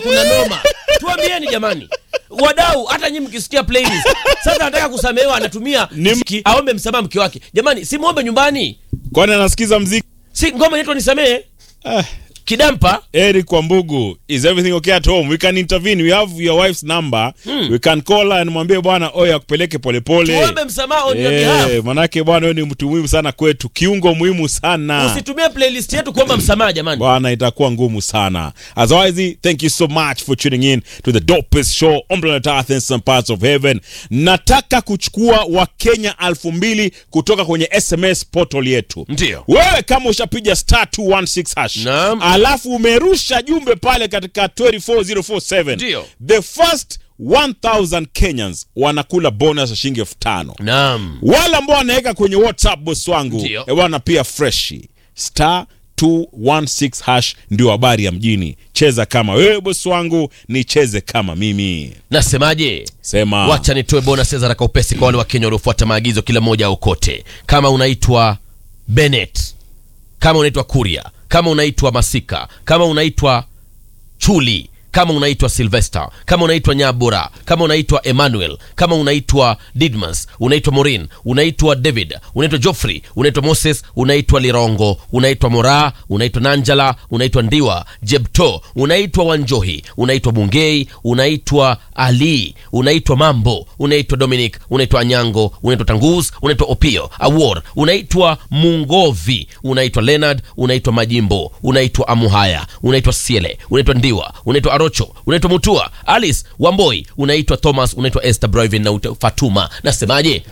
kuna noma tuambieni jamani wadau hata nyi mkisikia playlist sasa anataka kusamehewa anatumia Ni- mziki aombe msamaha mke wake jamani si muombe nyumbani kwani anasikiza mziki si ngoma inaitwa nisamehe ah. kidampa Eric Wambugu, is everything okay at home? We can intervene. We have your wife's number. We can call her and mwambie bwana oya akupeleke polepole. tuombe msamaha on your behalf Eh, manake bwana wewe ni mtu muhimu sana kwetu, kiungo muhimu sana. usitumie playlist yetu kuomba msamaha jamani Bwana itakuwa ngumu sana. Otherwise, thank you so much for tuning in to the dopest show on planet Earth and some parts of heaven. Nataka kuchukua Wakenya elfu mbili kutoka kwenye SMS portal yetu. Ndio. Wewe kama ushapiga star 216 hash. Naam. Alafu umerusha jumbe pale katika 24047. Ndio. The first 1000 Kenyans wanakula bonus ya shilingi elfu tano naam wale ambao wanaweka kwenye whatsapp boss wangu Ndio. eh, bwana pia freshi star 216 hash ndio habari ya mjini cheza kama wewe boss wangu nicheze kama mimi nasemaje sema wacha nitoe bonus za raka upesi kwa wale wa Kenya waliofuata maagizo kila mmoja aokote. Kama unaitwa Bennett, kama unaitwa Kuria, kama unaitwa Masika, kama unaitwa Chuli, kama unaitwa Sylvester, kama unaitwa Nyabura, kama unaitwa Emmanuel, kama unaitwa Didmas, unaitwa Morin, unaitwa David, unaitwa Geoffrey, unaitwa Moses, unaitwa Lirongo, unaitwa Mora, unaitwa Nanjala, unaitwa Ndiwa, Jebto, unaitwa Wanjohi, unaitwa Bungei, unaitwa Ali, unaitwa Mambo, unaitwa Dominic, unaitwa Anyango, unaitwa Tangus, unaitwa Opio, Awor, unaitwa Mungovi, unaitwa Leonard, unaitwa Majimbo, unaitwa Amuhaya, unaitwa Siele, unaitwa Ndiwa, unaitwa Arocho, unaitwa Mutua, Alice Wamboi, unaitwa Thomas, unaitwa Esther Broivin na unaitwa Fatuma. Nasemaje?